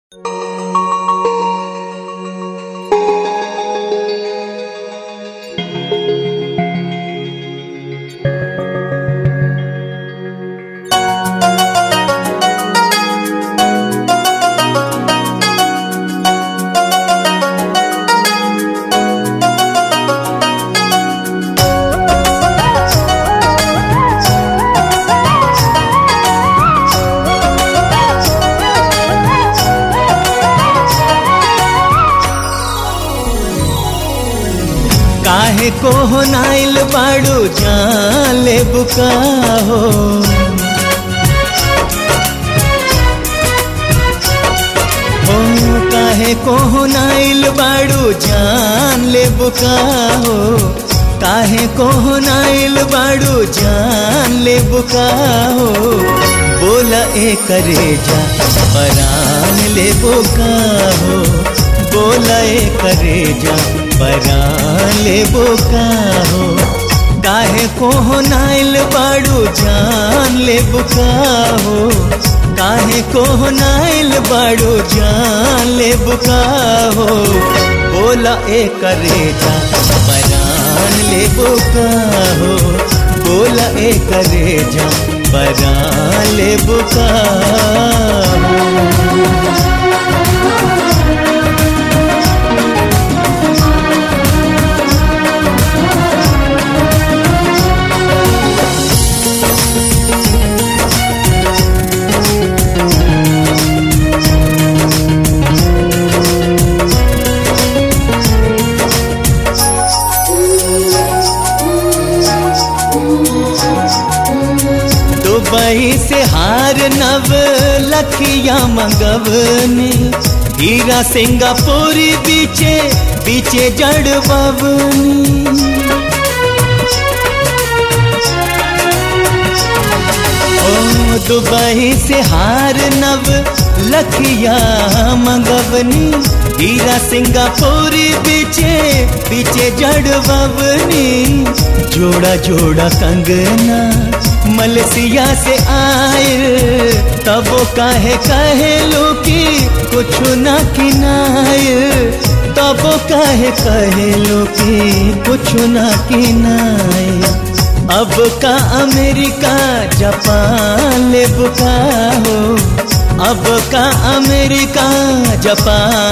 काहे को हो नाइल बाड़ू जाले बुका हो हो काहे को हो नाइल बाड़ू जान ले बुका हो काहे को हो नाइल बाड़ू जान ले बुका हो बोला ए करे जा परान ले बुका हो बोला ए करे जा परान ले बुका हो काहे को हो नाइल बाड़ू जान ले बुका हो काहे को हो नाइल बाड़ू जान ले बुका हो बोला ए करे जा परान ले बुका हो बोला ए करे जा परान ले बुका हो दुबई से हार नव लखिया मंगवनी हीरा सिंगापुरी बीचे बीचे जड़ बवनी ओ दुबई से हार नव लखिया मंगवनी हीरा सिंगापुरी बीचे बीचे जड़ बवनी जोड़ा जोड़ा कंगना मलसिया से आए तब काहे कहे लो कि कुछ न किनाए तब काहे कहे लो कि कुछ न किनाए अब का अमेरिका जापान ले बुका हो अब का अमेरिका जापान